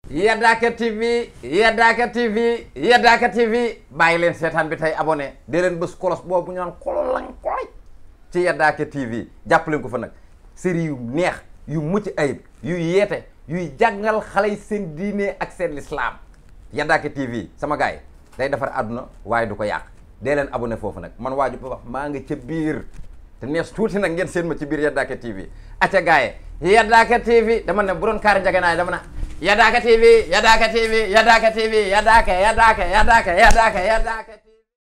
Yadaaka TV Yadaaka TV Yadaaka TV bàyyi leen seetaan bi tey abonné di leen bës kolos boobu ñu naan kololang koloj ci Yadaaka TV jàpp leen ko fa nag série yu neex yu mucc ayib yu yeete yuy jàngal xale yi seen diine ak seen lislaam Yadaaka TV sama gars yi day defar àdduna waaye du ko yàq dee leen abonné foofu nag man waaju ba wax maa nga ca biir te nees tuuti nag ngeen seen ma ci biir Yadaaka TV acca gars yi Yadaaka TV dama ne bu doon kaari njaganaay dama na Yadaaka TV Yadaaka TV Yadaaka TV Yadaaka Yadaaka Yadaaka Yadaaka Yadaaka TV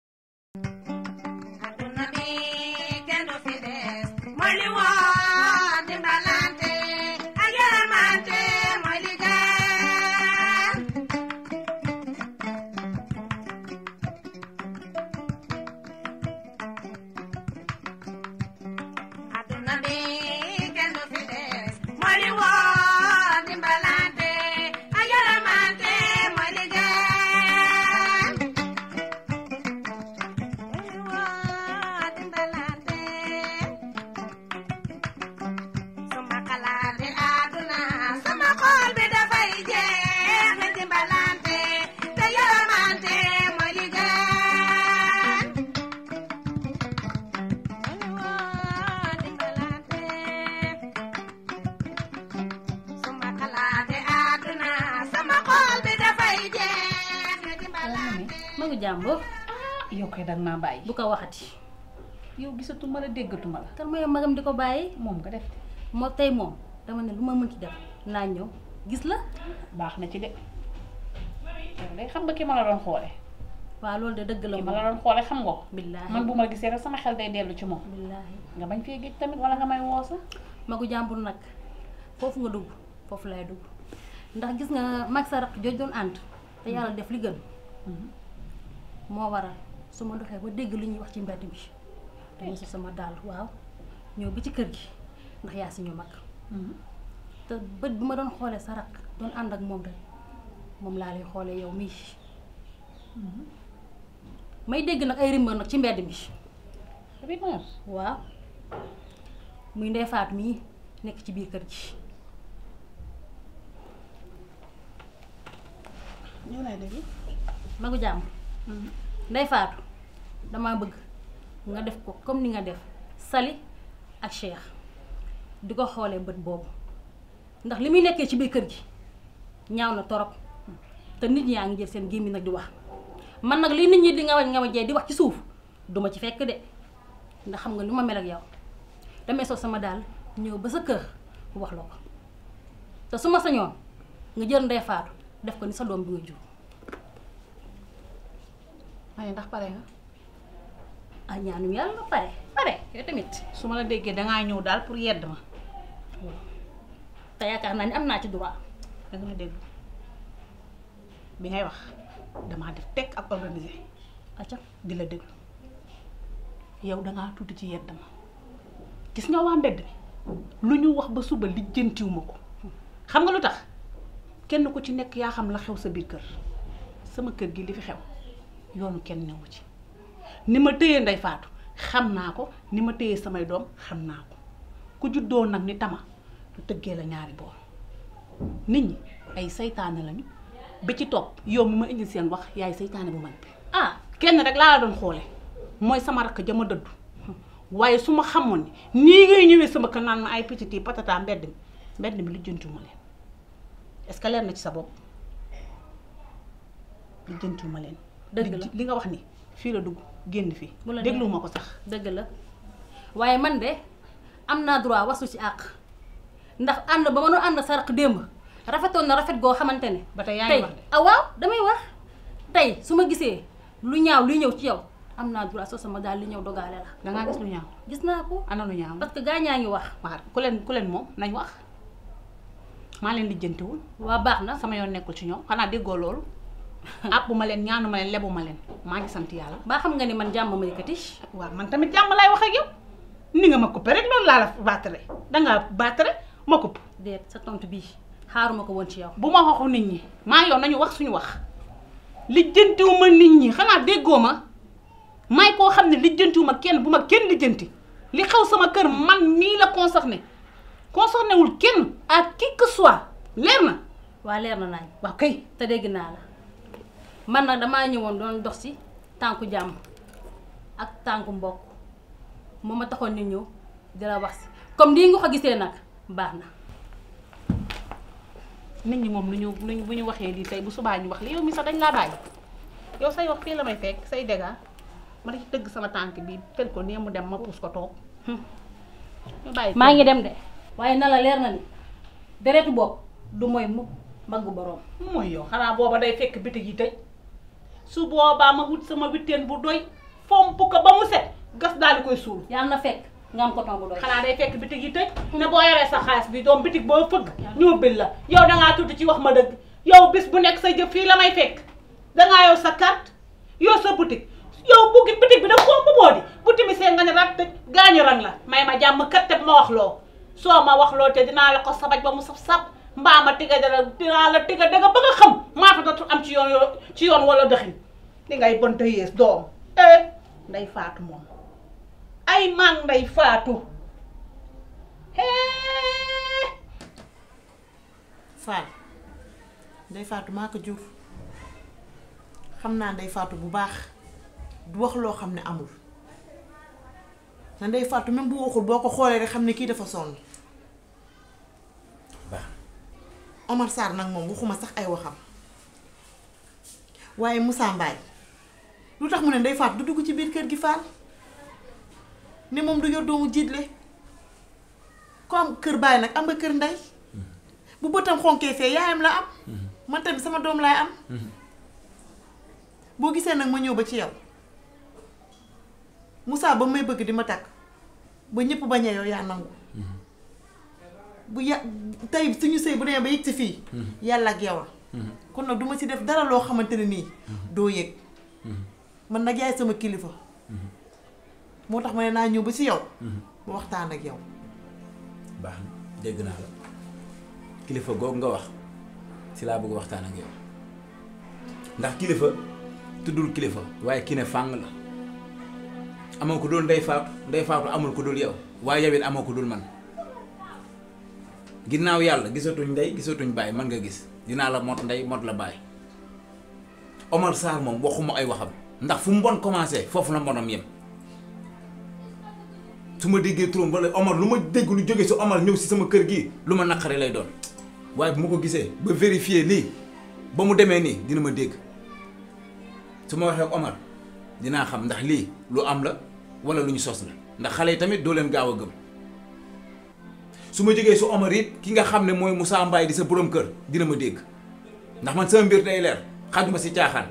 Aduna bi kenn du fi des mooy li woon dimbalante ak yërmante mooy li gën. Aduna bi kenn du fi des mooy li woon dimbalante ak yërmante mooy li gën. sama xalaat àdduna sama xol bi dafay jeex ni dimbalante te yërmante mooy li gën dimbalante sama xalaat àdduna sama xol bi dafay jeex ni dimbalante ma ngi jàmbur yow kay dag maa bàyyi bu ko waxati yow gisatuma la déggatuma la kan mooy magam di ko bàyyi moom nga def moo tey moom dama ne lu ma mënti def naa ñëw gis la baax na ci de yow day xam nga ki ma la doon xoole waaw loolu de dëgg la ki ma moom la doon xoole xam nga ko billaahi man bu ma gisee rek sama xel day dellu ci moom billaahi nga bañ fee géej tamit wala nga may woo sax magu jàmbur nag foofu nga dugg foofu lay dugg ndax gis nga mag sa raq jooj doon ànd te yàlla def li gën moo waral su ma doxee ba dégg li ñuy wax ci mbedd bi dama si sama daal waaw ñëw bi ci kër gi ndax yaa si ñu mag te bët bi ma doon xoolee sa raq doon ànd ak moom rek moom laa lay xoolee yow mii may dégg nag ay rumeur nag ci mbedd mi rumeur waaw muy ndey faat mii nekk ci biir kër gi ñëw lay dégg magu jàmm ndey faatu dama bëgg nga def ko comme ni nga def Sali ak Cheikh di ko xoolee bët boobu ndax li muy nekkee ci biir kër gi ñaaw na torop te nit ñaa ngi jël seen gémmi nag di wax man nag li nit ñi di nga wañ nga wajee di wax ci suuf duma ci fekk de ndax xam nga lu ma mel ak yow damay sol sama daal ñëw ba sa kër wax la ko te su ma sañoon nga jël ndey faatu def ko ni sa doom bi nga jur ma ne ndax pare nga ah ñaanu yàlla nga pare pare yow tamit su ma la déggee dangaa ñëw daal pour yedd ma te yaakaar naa ni am naa ci droit danga ma dégg bi ngay wax damaa def teg ak organisé acca di la déglu yow dangaa tuuti ci yedd ma gis nga waa mbedd mi lu ñu wax ba suba lijjantiwuma ko xam nga lu tax kenn ku ci nekk yaa xam la xew sa biir kër sama kër gi li fi xew yoonu kenn newu ci ni ma téye ndey faatu xam naa ko ni ma téye samay doom xam naa ko ku juddoo nag ni tama lu tëggee la ñaari boor nit ñi ay saytaane lañu bi ci topp yow mi ma indi seen wax yaay saytaane bu mag bi ah kenn rek laa la doon xoole mooy sama rakk jama dëddu waaye su ma xamoon ni nii ngay ñëwee sama kër naan ma ay petit patata mbedd mi mbedd mi lijjantiwuma leen est-ce que leer na ci sa bopp lijjantiwuma leen Dëgg la. li li nga wax ni fii la dugg génn fii Bu la dégluwuma ko sax dëgg la waaye man de am naa droit wasu ci àq ndax ànd ba ma doon ànd sa raq démb rafetoon na rafet goo xamante ne ba tey yaa ngi tey wax de ah waaw damay wax tey su ma gisee lu ñaaw luy ñëw ci yow am naa droit soo sama daal li ñëw dogaale la dangaa gis lu ñaaw gis naa ko ana lu ñaaw parce que gaañaa ngi wax waaw ku leen ku leen moom nañ wax maa leen lijjantiwul waa baax na sama yoon nekkul ci ñoom xanaa déggoo loolu àppu ma leen ñaanu ma leen lebu ma leen maa ngi sant yàlla baa xam nga ni man jàmm ma yëkkati waaw man tamit jàmm laay wax ak yow ni nga ma coupé rek loolu laa la baatare dangaa baatare ma coupé déet sa tontu bii xaaruma ko woon ci yow bu ma waxu nit ñi maa yow nañu wax suñu wax lijjantiwuma nit ñi xanaa déggoo ma may koo xam ne lijjantiwuma kenn bu ma kenn lijjanti li xew sama kër man nii la concerné concerné wul kenn à qui que soit leer na waa leer na nañ waaw kay te dégg naa la man nag damaa ñëwoon doon dox ci tànku jàmm ak tànku mbokk moo ma taxoon ni ñëw di la wax si comme nii nga ko gisee nag baax na nit ñi moom lu ñu lu ñu bu ñu waxee lii tey bu subaa ñu wax li yow mi sax dañ laa bàyyi yow say wax fii la may fekk say dégâts ma ci tëgg sama tànk bi tel ko nii mu dem ma puus ko toog ñu bàyyi maa ngi dem de waaye na la leer na ni deretu bopp du mooy mukk mbaggu boroom mooy yow xanaa booba day fekk bitig yi tëj su boobaa ma wut sama witteen bu doy fomp ko ba mu set gas daal di koy suul yàlla na fekk nga am coton bu doy xanaa day fekk bitig yi tëj ne boo yoree sa xaalis bi doom bitig boo fëgg ñu bil la yow dangaa tudd ci wax ma dëgg yow bis bu nekk sa jëf fii la may fekk dangaa yow sa carte yow sa boutique yow buggi bitig bi nag foo bu boo di bu timisee nga ne rat tëj gaañu rang la may ma jàmm kat te ma wax loo soo ma wax loo te dinaa la ko sabaj ba mu saf saf mbaa ma tiga dara dinaa la tiga danga ba nga xam maa fa dootul am ci yoon yoo ci yoon wala dëxin di ngay bon te yées doom eh nday faatu moom ay man nday faatu hee Fall Ndey Faatu maa ko jur xam naa Ndey Faatu bu baax du wax loo xam ne amul na Ndey Faatu même bu waxul boo ko xoolee rek xam ne kii dafa sonn baax Omar Sarr nag moom waxuma sax ay waxam waaye Moussa Mbaye lu tax mu ne Ndey Faatu du dugg ci biir kër gi Fall ne moom du yor doomu jiitle ko am kër baay nag am nga kër ndey bu bëtam xonkee fee yaayam la am man tamit sama doom laay am boo gisee nag ma ñëw ba ci yow Moussa ba may bëgg di ma takk ba ñëpp bañee yow yaa nangu bu ya tey suñu sëy bu demee ba yëg si fii yàlla ak yow la kon nag duma ci def dara loo xamante ne nii doo yëg man nag yaay sama kilifa moo tax ma ne naa ñëw ba ci yow ba waxtaan ak yow baax na dégg naa la kilifa googu nga wax si laa bëgg waxtaan ak yow ndax kilifa tuddul kilifa waaye ki ne fàng la amoo ko dul ndey faatu ndey faatu amul ko dul yow waaye yow it amoo ko dul man ginnaaw yàlla gisatuñ ndey gisatuñ bàyyi man nga gis dinaa la mot ndey mot la bàyyi Omar Sarr moom waxuma ay waxam ndax fu mu bon commencé foofu la mbonam yem su ma déggee turam wala Omar lu ma dégg lu jóge si Omar ñëw si sama kër gi lu ma naqari lay doon waaye bu ma ko gisee ba vérifier lii ba mu demee nii dina ma dégg su ma waxee ak Omar dinaa xam ndax lii lu am la wala lu ñu sos la ndax xale yi tamit doo leen gaaw a gëm su ma jógee si Omar it ki nga xam ne mooy Moussa Mbaye di sa borom kër dina ma dégg ndax man sama mbir day leer xajuma si caaxaan.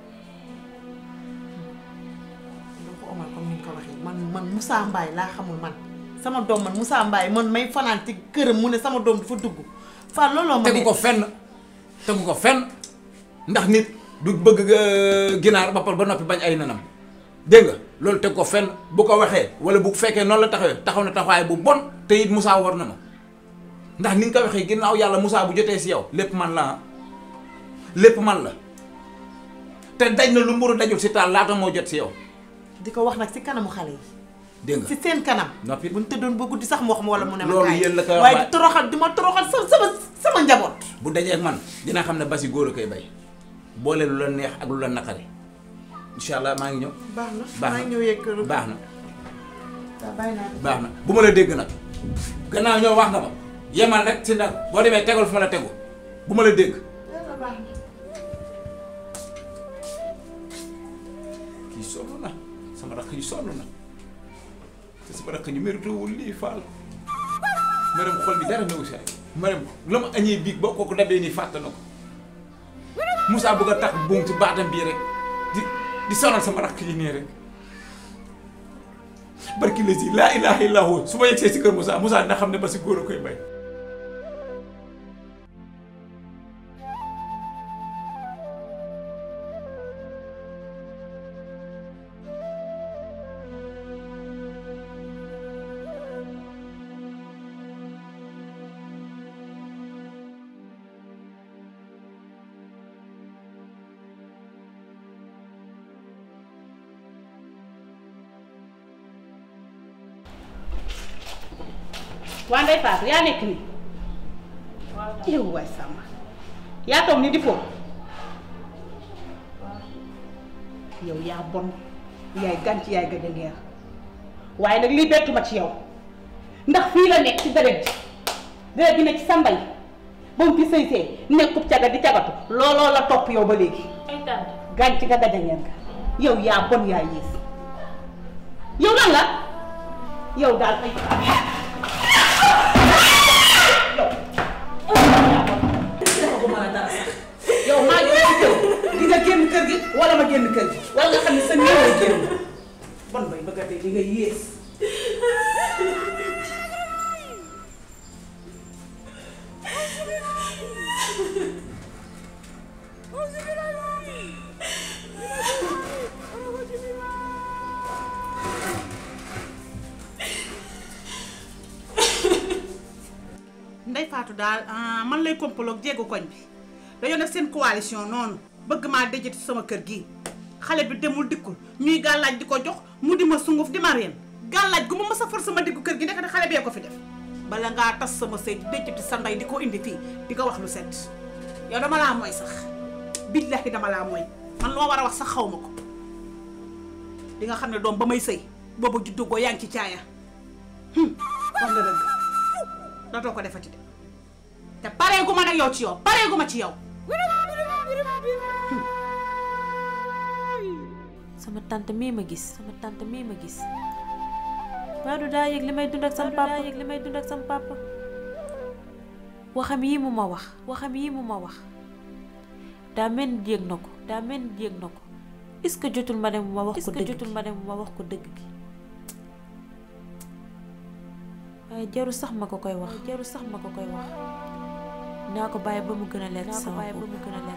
doo ko Omar comme ni nga ko waxee man man Moussa Mbaye laa xamul man sama doom man Moussa Mbaye man may fanaan ci këram mu ne sama doom dafa dugg Fall looloo ma tegu ko fenn tegu ko fenn ndax nit du bëgg ginaar ba pare ba noppi bañ ay nanam dégg nga loolu teg ko fenn bu ko waxee wala bu fekkee noonu la taxawee taxaw na taxawaay bu bon te it Moussa war na ma ndax ni nga ko waxee ginnaaw yàlla Moussa bu jotee si yow lépp man la lépp man la te daj na lu mburu dajul si taal laata moo jot si yow di ko wax nag si kanamu xale yi dégg nga si seen kanam noppi bu ñu tëddoon ba guddi sax mu wax ma wala mu ne ma Loolu kaay. yéen la koy wax waaye waaye- di toroxal di ma toroxal sa sama sama njaboot bu dajee ak man dina xam ne basi góor a koy bay boole lu la neex ak lu la naqari incha allah maa ngi ñëw baax na baax maa na ngi ñëw yegg kër baax na waaw bàyyi naa baax na bu ma la dégg nag gannaaw ñoo wax nga ma yemal rek si ndax boo demee tegal fu ma la tegu bu ma la dégg yàlla baax na kii sonn na sama rakk yi sonn na te sama rakk ñu méritewul lii faal maram xol bi dara newu si ay maram la ma añee biig boo kooku dabee nii fàtte na ko Moussa bëgg a tax buum ci baatam bii rek di di sonal sama rakk yi nii rek barki la si laa ilaha illa hu su ma yegsee si kër Moussa Moussa dina xam ne ba si góor a koy bay waa Ndeye Fatou yaa nekk nii yow waay Samba yaa toog ni di foofu yow yaa bon yaay gànc yaay gëj a ngeer waaye nag lii bettu ma ci yow ndax fii la nekk ci deret ji deret ji ne ci sa mbay ba mu fi sëy see nekkub caga di cagatu looloo la topp yow ba léegi ay tànt gànc nga gëj a ngeer nga yow yaa bon yaa yées yow lan la yow daal ay yow maa ngi lay jël di nga génn kër gi wala ma génn kër gi wala nga xam ne sa néew lay génn bon bay bëgg a dee li nga yées Ndey Faatu daal ah, man lay kompaloog jéegu koñ bi dañoo def seen coalition noonu bëgg maa dëjati sama kër gi xale bi demul dikkul ñuy gàllaaj di ko jox mu di ma sunguf di ma reen gàllaaj gu ma mës a for sama diggu kër gi ndekete xale bee ko fi def bala ngaa tas sama sëy di dëjati sa ndey di ko indi fii di ko wax lu set yow dama laa mooy sax billahi dama laa mooy man loo war a wax sax xaw ma ko di nga xam ne doom ba may sëy boobu juddu goo yaa ngi ci caaya hum, wax nga dëgg dootoo ko defati de te pareegu ma nag yow ci yow pareegu ma ci yow sama tante mii ma gis sama tante mii ma gis Badou daa yëg li may dund ak sama papa daa yëg li may dund ak sama papa waxam yi mu ma wax waxam yi mu ma wax daa mel ni yëg na ko daa mel ni yëg na ko est-ce que jotul ma dem ma wax ko dëgg jotul ma dem ma wax ko dëgg gi waaye jaru sax ma ko koy wax jaru sax ma ko koy wax naa ko bàyyi ba mu gën a leer sama bopp